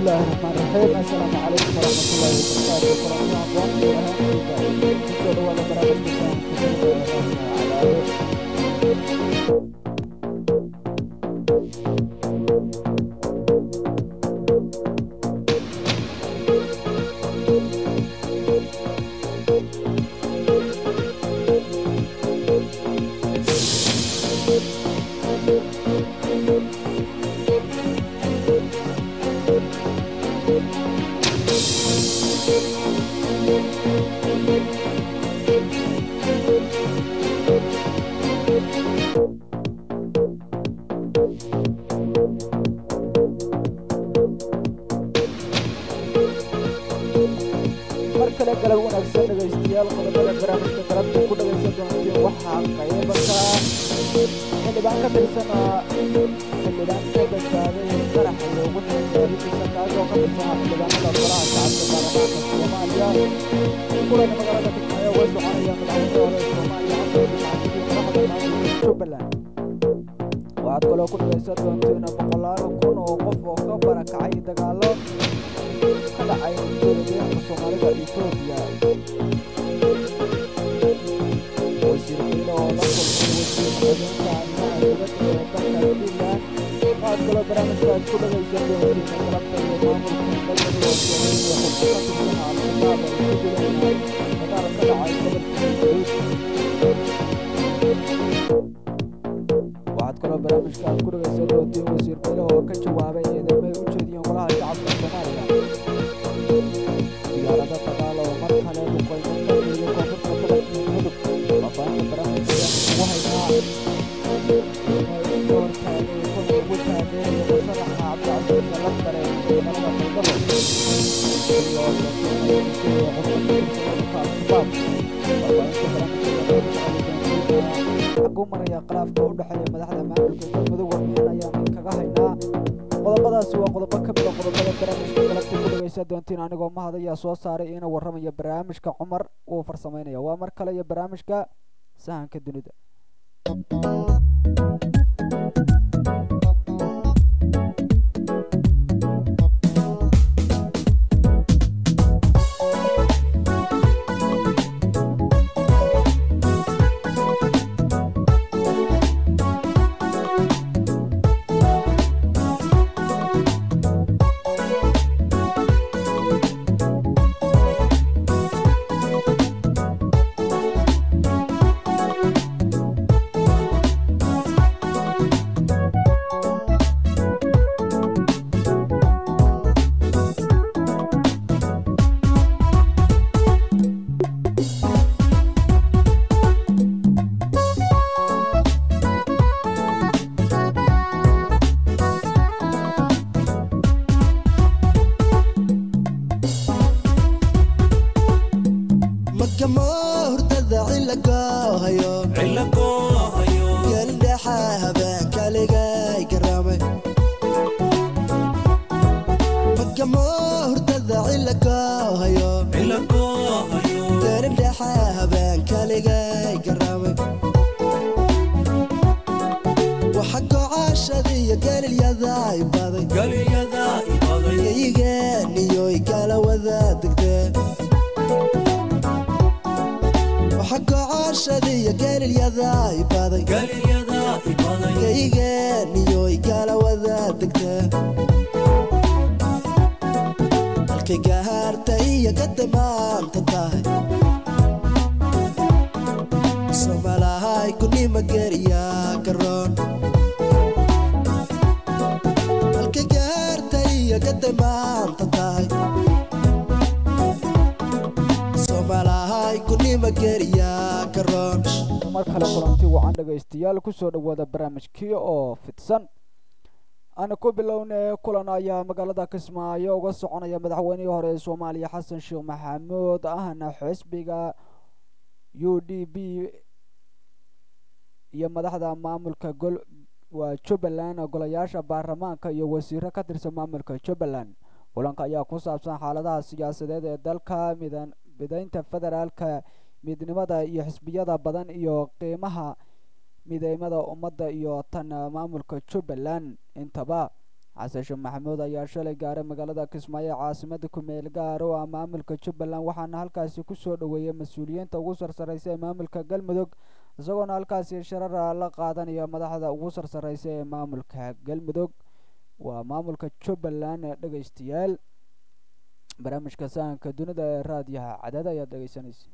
الله الرحمن الرحيم السلام عليكم ورحمة الله وبركاته كلامنا أقوام وهان كسر ولا برامج كسان كسر على mar kale galab wanaagsan dhegaystayaal qodobada barnaamijka galabta ku dhagaysan doontiin waxaa qaybaka xildhibaan ka tirsan xildhibaan ka badbaaday qaraxa loogu xisaabintiisa kaasoo ka tirsan xildhibaanada golaha shacabka baarlamaanka soomaaliya kulan magaalada kismaayo uga soconaya madaxweyne hore soomaaliya xasan sheekh maxamuud iyo madaxda maamulka jubbaland waxaad kaloo ku dhagaysan doontiin boqolaal kun oo qof oo ka barakacay dagaalo ka dhacay dowladdeegaanka soomaalida etoobiya wasiir qiilo oo la kulmay wasiir xubinka arrimaha dibadda ee dalka finland waxaad kaloo barnaamijkaad ku dhagaysan doontiin galabta iyo maamulka galmudug oo soomaaliya xubno ka tirsan al-shabaab ay ku dileen dagaal ka dhacay gobolka galguduud waxaad kaloo barnaamijka aad ku dhagaysan doontiin wasiir qiilo oo ka jawaabay eedamay u jeediyeen golaha shacabka soomaaliya diyaarado dagaal oo mar kale duqeymo ka geeyay koonfurta gobolka mudug faafahinta barnaamijka ugu haynaa iska hortaagay kuna ugu taageeraya musharaxa cabdicasiis salafkare ee magaalada baydhabo iyo qofka al-shabaab faafahinta barnaamijka xaguu maraya khilaafka u dhexeeya madaxda maamulka galmudug warbixin ayaan kaga haynaa qodobadaasi waa qodobo ka mid a qodobada barnaamijka galabta ku dhagaysan doontiin anigoo mahad ayaa soo saaray ina warramaya barnaamijka cumar uu farsamaynaya waa mar kale iyo barnaamijka sahanka dunida magamo hurdada cilagoohayo gelindhexa habeenkaligay garaamay magamo hurdada cilagoohayo gelindhexa habeenkaligay garaamay waxa gocaashadiyo gelilyada ibaday geyigeeniyoy kala wada degdee waxa gocaashadiyo gelilyada ibaday geyigeeniyoy kala wada degtee halkay gahaarta iyo gadamaanta tahay somalahay kunima geriya garoon halkay gahaarta iyo gadamaanta tahay somalahay kunima geriya garoon mar kale kulanti wacan dhegaystayaal kusoo dhowaada barnaamijkii oo fidsan ana ku bilownay kulan ayaa magaalada kismaayo uga soconaya madaxweynihii hore ee soomaaliya xasan sheekh maxamuud ahna xisbiga u d b iyo madaxda maamulka gol waa jubbaland golayaasha baarlamaanka iyo wasiiro ka tirsan maamulka jubbaland kulanka ayaa ku saabsan xaaladaha siyaasadeed ee dalka midan midaynta federaalka midnimada iyo xisbiyada badan iyo qiimaha mideymada ummadda iyo tan maamulka jubbaland intaba xasan sheekh maxamuud ayaa shalay gaaray magaalada kismaayo ee caasimada kumeel gaar oo ah maamulka jubbaland waxaana halkaasi kusoo dhoweeyay mas-uuliyiinta ugu sarsareysa ee maamulka galmudug isagoona halkaasi sharara la qaadanaya madaxda ugu sarsareysa ee maamulka galmudug waa maamulka jubbaland ee dhegeystayaal barnaamijka sahanka dunida ee raadiyaha cadaad ayaad dhegeysanaysa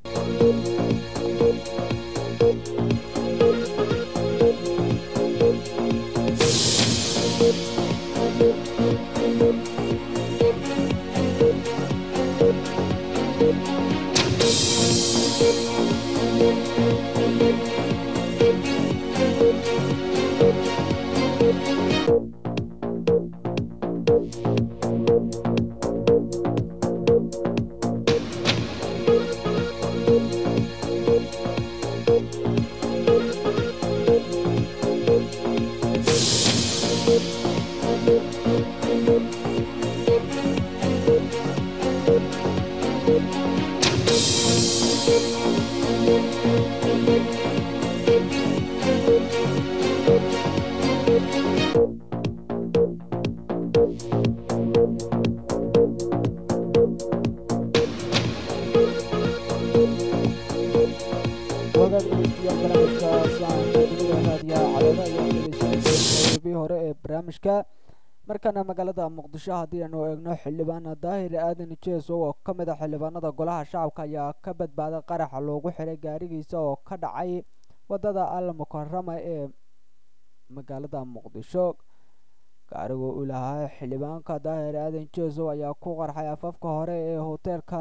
wagaag dhegeystayaal barnaamijka sahanka dunida raadiyaha cadada ayaa dhegeysanaysa qeybii hore ee barnaamijka markana magaalada muqdisho haddii aanu eegno xildhibaan daahir aadan jeeso oo ka mid a xildhibaanada golaha shacabka ayaa ka badbaaday qaraxa loogu xiray gaarigiisa oo ka dhacay wadada al mukarama ee magaalada muqdisho gaarigu uu lahaa xildhibaanka daahir aadan jeeso ayaa ku qarxay afafka hore ee hoteelka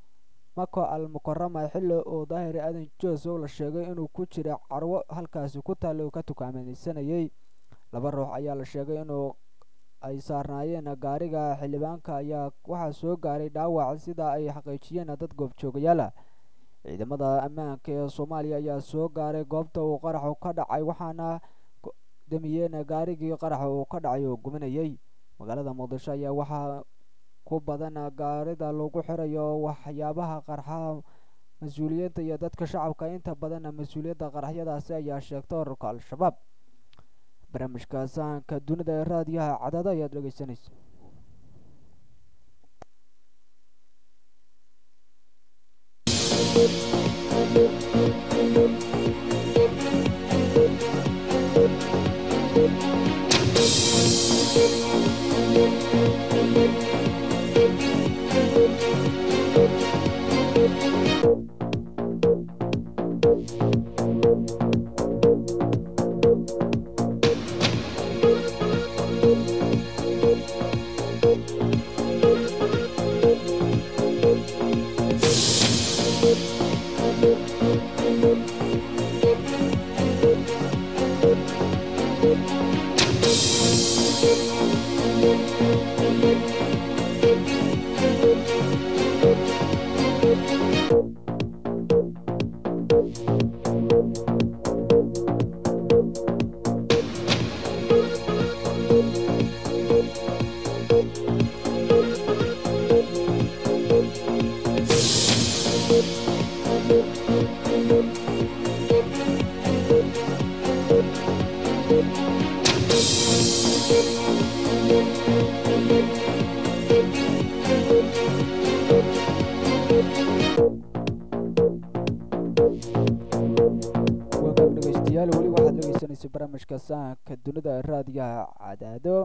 mako al mukarama xilli uu daahir aadan jeeso la sheegay inuu ku jira carwo halkaasi ku taallay uu ka tukaamaysanayay laba ruux ayaa la sheegay inuu ay saarnaayeen gaariga xildhibaanka ayaa waxaa soo gaaray dhaawac sida ay xaqiijiyeen dad goobjoogayaala ciidamada ammaanka ee soomaaliya ayaa soo gaaray goobta uu qaraxu ka dhacay waxaana damiyeen gaarigii qaraxa uu ka dhacay oo gubanayay magaalada muqdisho ayaa waxaa ku badan gaarida lagu xirayo waxyaabaha qarxa mas-uuliyiinta iyo dadka shacabka inta badan mas-uuliyadda qaraxyadaasi ayaa sheegta ururka al-shabaab barnaamijka sahanka dunida ee raadiyaha cadada ayaad dhegeysanaysa wagaag dhegeystayaal weli waxaad dhegeysanaysa barnaamijka sahanka dunida ee raadiyaha cadaado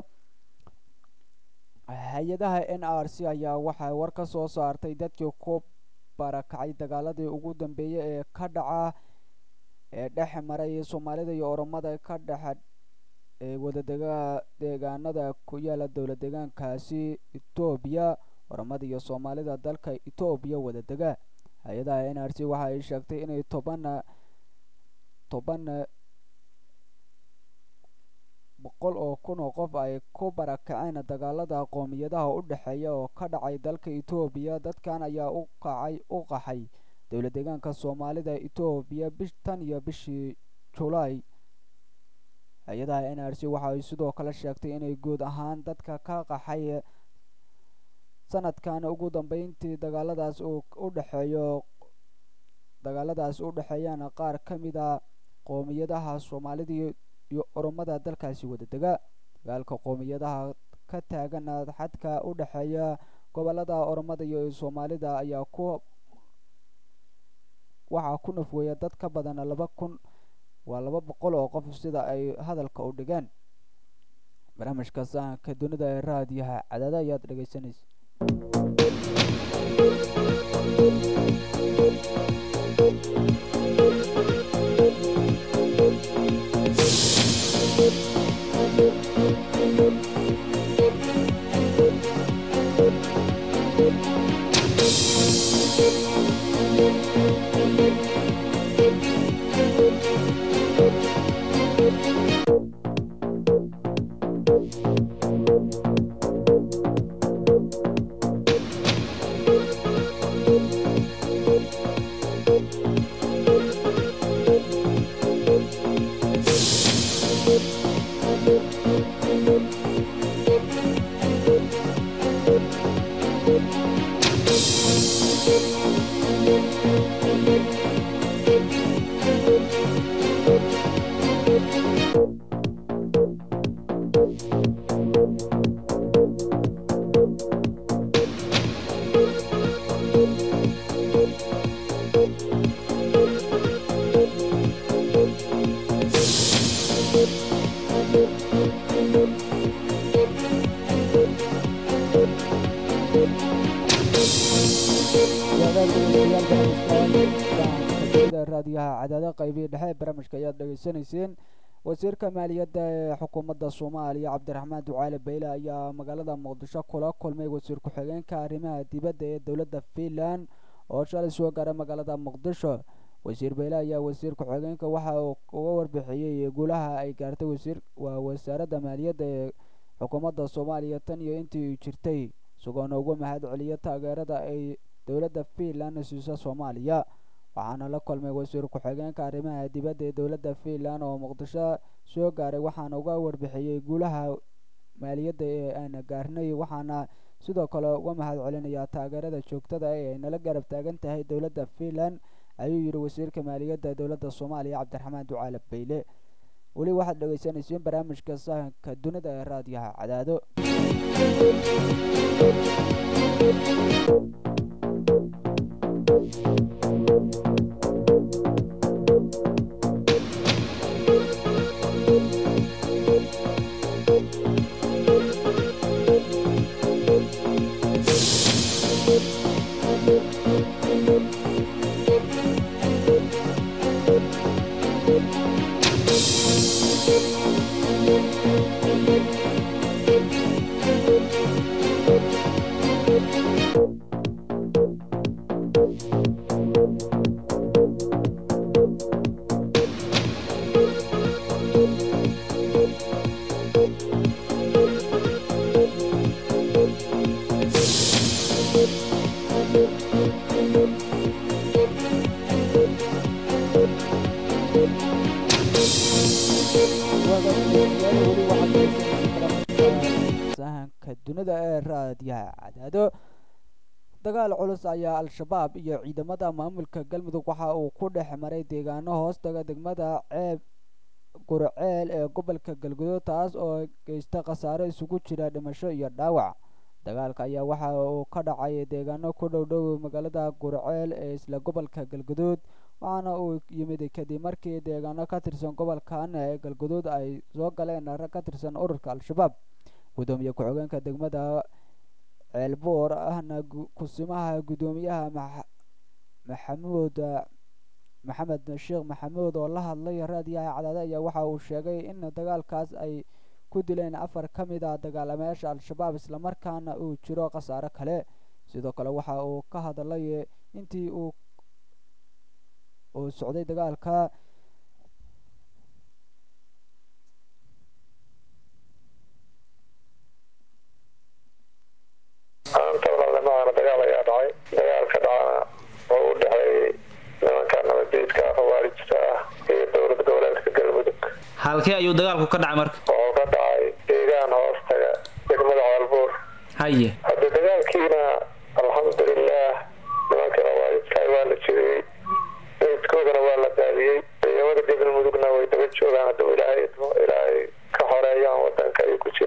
hay-adaha n r c ayaa waxay war ka soo saartay dadkii ku barakacay dagaaladii ugu dambeeyay ee ka dhaca ee dhex maray soomaalida iyo oromada ka dhexa ee wadadega deegaanada ku yaala dowla deegaankaasi etoobiya oromada iyo soomaalida dalka etoobiya wadadega hay-adaha n r c waxa ay sheegtay inay toban toban boqol oo kun oo qof ay ku barakaceen dagaalada qoomiyadaha u dhexeeya oo ka dhacay dalka etoobiya dadkan ayaa u kacay u qaxay dowla deegaanka soomaalida etoobiya bish tan iyo bishii julaay hay-adaha n r c waxa ay sidoo kale sheegtay inay guud ahaan dadka ka qaxay sanadkan ugu dambeyntii dagaaladaas uu u dhexeeyo dagaaladaas u dhexeeyaan qaar ka mid a qoomiyadaha soomaalida iyo oromada dalkaasi wadadega dagaalka qoomiyadaha ka taagan xadka u dhexeeya gobolada oromada iyo soomaalida ayaa ku waxaa ku nafweeya dad ka badan laba kun waa laba boqol oo qof sida ay hadalka u dhigeen barnaamijka sahanka dunida ee raadiyaha cadaada ayaad dhegeysanaysa raadiyaha cadaada qaybihii dhexe barnaamijka ayaad dhegeysanayseen wasiirka maaliyadda ee xukuumadda soomaaliya cabdiraxmaan ducaale bayle ayaa magaalada muqdisho kula kulmay wasiir ku-xigeenka arrimaha dibadda ee dowladda finland oo shalay soo gaaray magaalada muqdisho wasiir bayle ayaa wasiir ku-xigeenka waxa uu uga warbixiyey guulaha ay gaartay wasiir waa wasaaradda maaliyadda ee xukuumadda soomaaliya tan iyo intii jirtay isagoona uga mahad celiya taageerada ay dowladda finland siiso soomaaliya waxaana la kulmay wasiir ku-xigeenka arrimaha dibadda ee dowladda finland oo muqdisho soo gaaray waxaana uga warbixiyey guulaha maaliyadda ee aan gaarnay waxaana sidoo kale uga mahad celinayaa taageerada joogtada ee ay nala garab taagan tahay dowladda finland ayuu yidhi wasiirka maaliyadda dowladda soomaaliya cabdiraxmaan ducaale bayle weli waxaad dhegeysaneyseen barnaamijka sahanka dunida ee raadiyaha cadaado sahanka dunida ee raadiyaha cadaado dagaal culus ayaa al-shabaab iyo ciidamada maamulka galmudug waxa uu ku dhex maray deegaano hoostaga degmada ceeb gurceel ee gobolka galguduud taas oo geysta khasaare isugu jira dhimasho iyo dhaawac dagaalka ayaa waxa uu ka dhacay deegaano ku dhow dhow magaalada gurceel ee isla gobolka galguduud waxaana uu yimid kadib markii deegaano ka tirsan gobolkan ee galguduud ay soo galeen rag ka tirsan ururka al-shabaab gudoomiye ku-xigeenka degmada ceelboor ahna kusimaha gudoomiyaha maxamuud maxamed sheekh maxamuud oo la hadlay raadiyaha cadaade ayaa waxa uu sheegay in dagaalkaas ay ku dileen afar ka mid a dagaalameyaasha al-shabaab islamarkaana uu jiro khasaare kale sidoo kale waxa uu ka hadlay intii uu uu socday dagaalka maanta walaalnimadaana dagaal ayaa dhacay dagaalka dhacana oo u dhexeeyey nimanka nabadiidka khawaarijta ah iyo dowlad goboleedka galmudug halkee ayuu dagaalku ka dhacay marka wuxuu ka dhacay deegaan hoostaga degmada ceelbuur haye hadda dagaalkiina alxamdulilah nimanka khawaarijta waa la jiriyey meydkoodana waa la daadiyey ciidamada galmudugna way daba joogaan hadduu ilaahay ilaahay ka xoreeyaan wadanka ay ku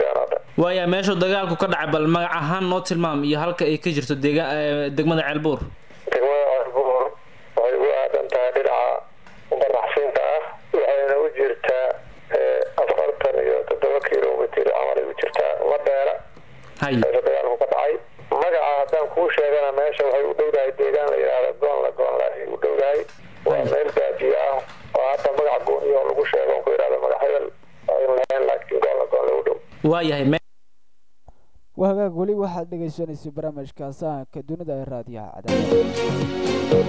waaya meeshuu dagaalku ka dhacay bal magac ahaan noo tilmaam iyo halka ay ka jirto deega eh, degmada ceelbuur degmada ceelbuur waxay ugu aadan tahay dhinaca baraxsinta ah waxayna u jirtaa eh, afartan iyo toddoba kilomitir camalay u jirtaa uma dheera haye meesha dagaalku ka dhacay magaca haddaan kuu sheegana meesha waxay u dhowdahay deegaan la yidhaahda goonla goonla ay u dhowdahay waa Ay. meel baadiye ah oo hadda magac gooniyo lagu sheego on ku yidhahda magac hebel ayn lahayn laakiin goonla goonla u dhow waayahay me waa hagaag weli waxaad dhegaysanaysa barnaamijka sahanka dunida ee raadiyaha cadaadada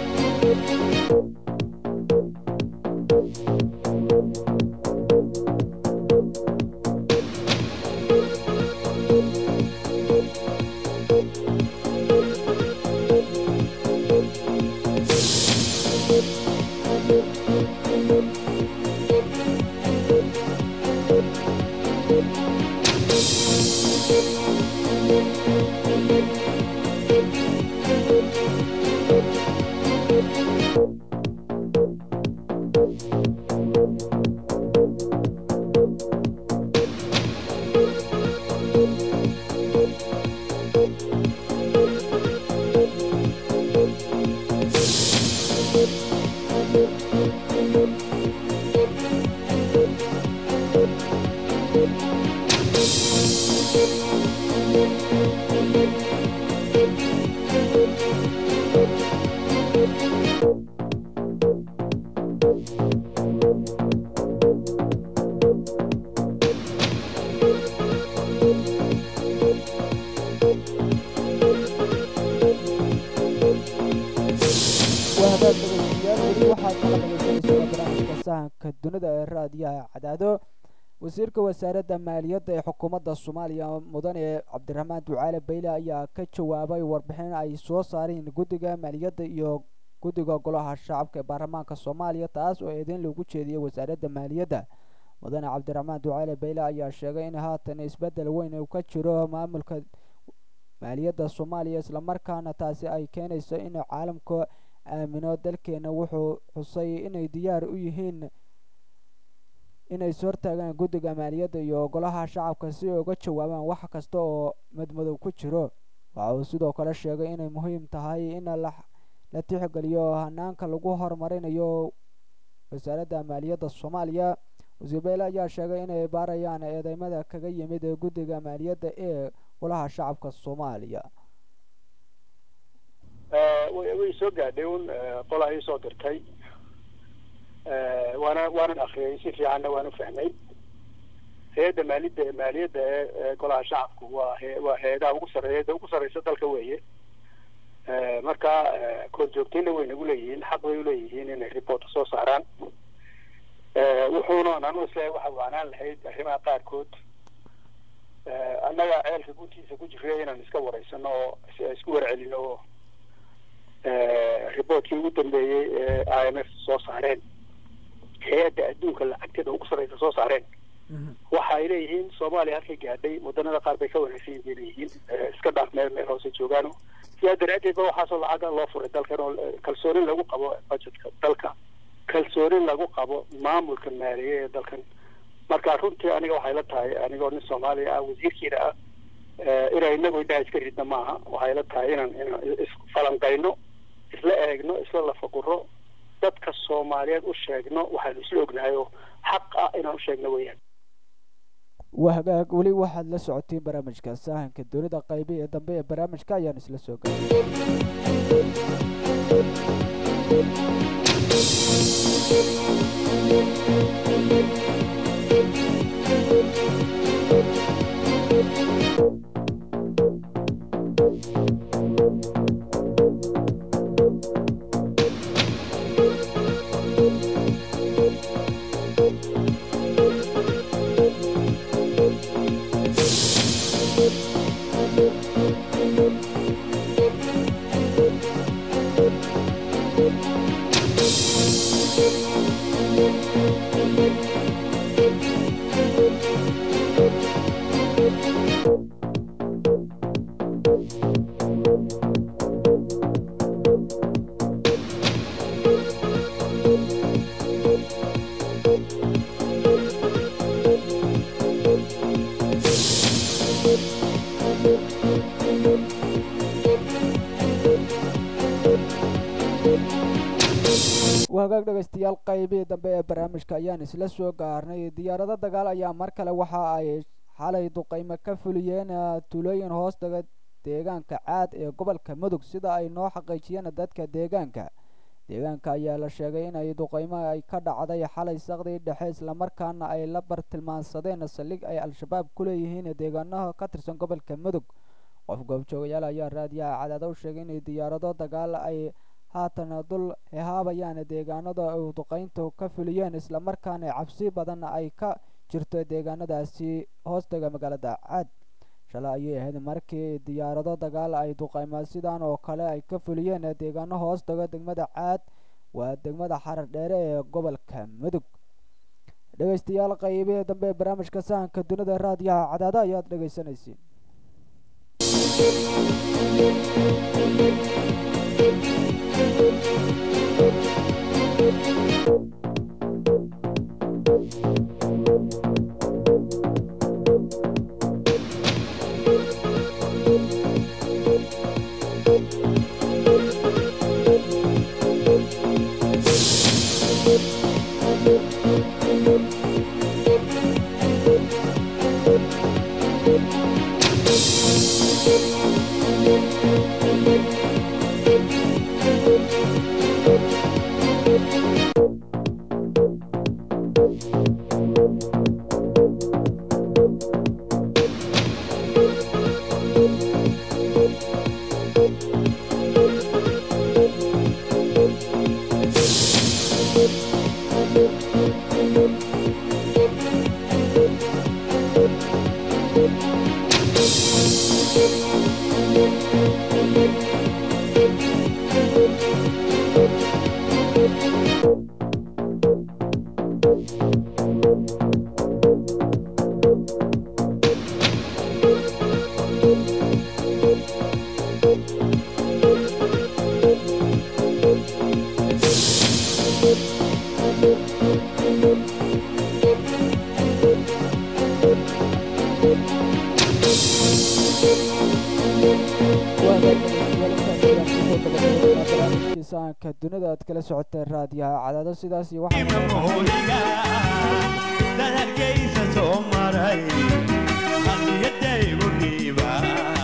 waa hagaag dhegaystayaal weli waxaad kala dhegaysanaysaa barnaamijka sahanka dunida ee raadiyaha cadaado wasiirka wasaaradda maaliyadda ee xukuumadda soomaaliya mudane cabdiraxmaan ducaale bayle ayaa ka jawaabay warbixin ay soo saareen guddiga maaliyadda iyo guddiga golaha shacabka ee baarlamaanka soomaaliya taas oo eedeyn loogu jeediyey wasaaradda maaliyadda mudane cabdiraxmaan ducaale bayle ayaa sheegay in haatan isbeddel weyn uu ka jiro maamulka maaliyadda soomaaliya islamarkaana taasi ay keenayso in caalamku aamino dalkeena wuxuu xusay inay diyaar u yihiin inay is hortaagaan guddiga maaliyadda iyo golaha shacabka si ay uga jawaabaan wax kasta oo madmadow ku jiro waxa uu sidoo kale sheegay inay muhiim tahay in la la tixgeliyo hanaanka lagu horumarinayo wasaaradda maaliyadda soomaaliya wasiir beyle ayaa sheegay inay baarayaan eedeymada kaga yimid guddiga maaliyadda ee golaha shacabka soomaaliya way way soo gaadhay un qolaa ii soo dirtay waana waanan akriyay si fiicanna waan u fahmay hay-adda maalidda maaliyadda ee ee golaha shacabku waa he waa hay-adaha ugu sarreeya hay-adda ugu sarreysa dalka weeye marka korjoogtayna way nagu leeyihiin xaq bay uleeyihiin inay report soo saaraan wuxuuna anu isleeyahay waxa waanaan lahayd arrimaha qaarkood annaga ceelka guntiisa ku jirray inaan iska wareysano oo isku warcelino oo reportkii ugu dambeeyey ee i m f soo saareen hay-adda adduunka lacagteeda ugu sarreysa soo saareen waxa ay leeyihiin soomaaliya halkay gaadhay wadanada qaar bay ka wanaagsan yihiin bay leeyihiin iska dhaaf meel meel hoose joogaano sidaa daraaddeed ba waxaasoo lacaga loo furay dalkan oo kalsoonin lagu qabo budgetka dalka kalsoonin lagu qabo maamulka maaliye ee dalkan marka runtii aniga waxay la tahay anigoo nin soomaaliya ah wasiirkiina ah inaan inagu indhaha iska ridna maaha waxay la tahay inaan inaan isfalanqayno isla eegno isla lafaguro dadka soomaaliyeed u sheegno waxaanu isla ognahay oo xaq ah inaan u sheegno weeyaan waa hagaag weli waxaad la socotiin barnaamijka sahanka dowladda qaybi ee dambe ee barnaamijka ayaan isla soo gelay hagaag dhegaystayaal qaybihii dambe ee barnaamijka ayaan isla soo gaarnay diyaarado dagaal ayaa mar kale waxa ay xalay duqeymo ka fuliyeen tuulooyin hoostaga deegaanka caad ee gobolka mudug sida ay noo xaqiijiyeen dadka deegaanka deegaanka ayaa la sheegay inay duqeymo ay ka dhacday xalay saqdii dhexe islamarkaana ay la bartilmaansadeen saldhig ay al-shabaab ku leeyihiin deegaanaha ka tirsan gobolka mudug qof goobjoogayaal ayaa raadiyaha cadaada u sheegay inay diyaarado dagaal ay haatan dul hehaabayaan deegaanada ay duqeyntu ka fuliyeen islamarkaana cabsi badan ay ka jirto deegaanadaasi hoostaga magaalada caad shalay ayay ahayd markii diyaarado dagaal ay duqeyma sidan oo kale ay ka fuliyeen deegaano hoostaga degmada caad waa degmada xarar dheere ee gobolka mudug dhegaystayaal qaybihii dambe ee barnaamijka sahanka dunida raadiyaha cadaada ayaad dhegaysanaysiin barnaamijkiisaanka dunida aad kala socoteen raadiyaha cadaado sidaas iyo dadalkaysa soo maray hadiyadaygu dhiiba